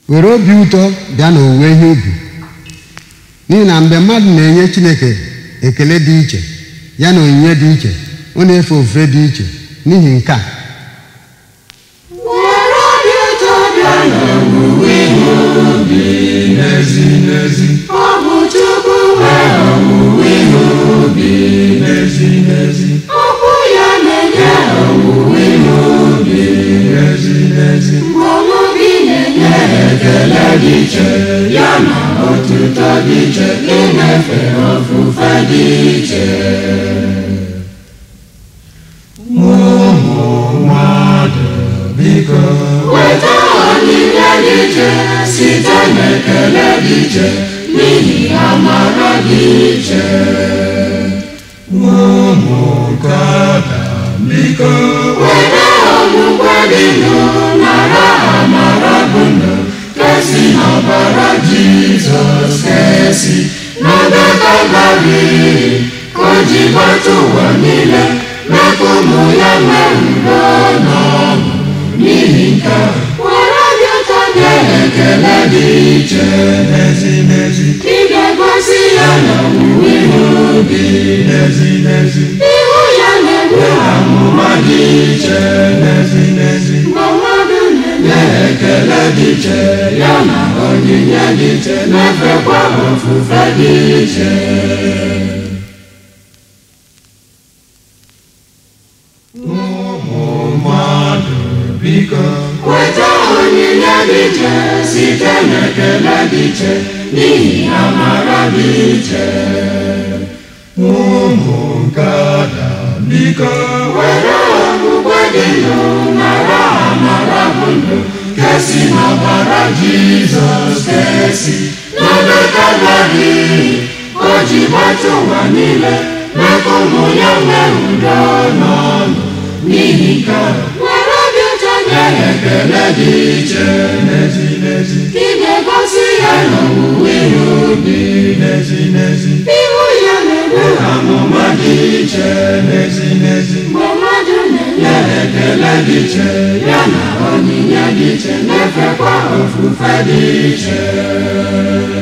were obi ụtọ bịa n'owuwe ihe ubi n'ihi na mgbe mmadụ na-enye chineke ekele dị iche ya na onyinye dị iche ọ na-efe ofufe dị iche n'ihi nke a were obi ụtọ bịa n'owuwe ihe ubi n'ezi n'ezi ọ bụ Chukwu nwe owuwe ihe ubi n'ezi n'ezi okwu ya na-enye owuwe ihe ubi n'ezi n'ezi mgbe ọnụ gị na-enye ekele dị iche ya na otuto dị iche ịna-efe ofufe dị iche ụmụ mmadụ biko weta onyinye dị iche site n'ekele dị iche n'ihi amara dị iche ụmụ nkada biko were okwukwe dị ndụ nara amara bụ ndụ kesi n'ọbara Jizọs kesi n'obe Kalvarị ka o ji gbata ụwa niile mee ka ụmụ ya nwee udo na ọṅụ n'ihi nke a, were obi ụtọ nye ekele dị iche n'ezi n'ezi ị ga-egosi ya n'owuwe ihe ubi n'ezi n'ezi ihu ya na-egbu amụma dị iche n'ezi n'ezi mgbe mmadụ na-enye ekele dị iche ya na onyinye dị iche na-efekwa ofufe dị iche ụmụ mmadụ biko weta onyinye dị iche site n'ekele dị iche n'ihi amara dị iche ụmụ nkada biko were okpukpe dị ndụ nara amara bụ ndụ kesi n'ọbara Jizọs kesi n'obe Kalvarị o ji gbata ụwa niile mee ka ụmụ ya nwee udo na ọṅụ n'ihi nke a, were obi ụtọ nye ekele dị iche n'ezi n'ezi ị ga-egosi ya n'owuwe ihe ubi n'ezi n'ezi ihu ya na-egbu amụma dị iche n'ezi n'ezi mgbe mmadụ na-enye ekele dị iche ya na onyinye dị iche na-efekwa ofufe dị iche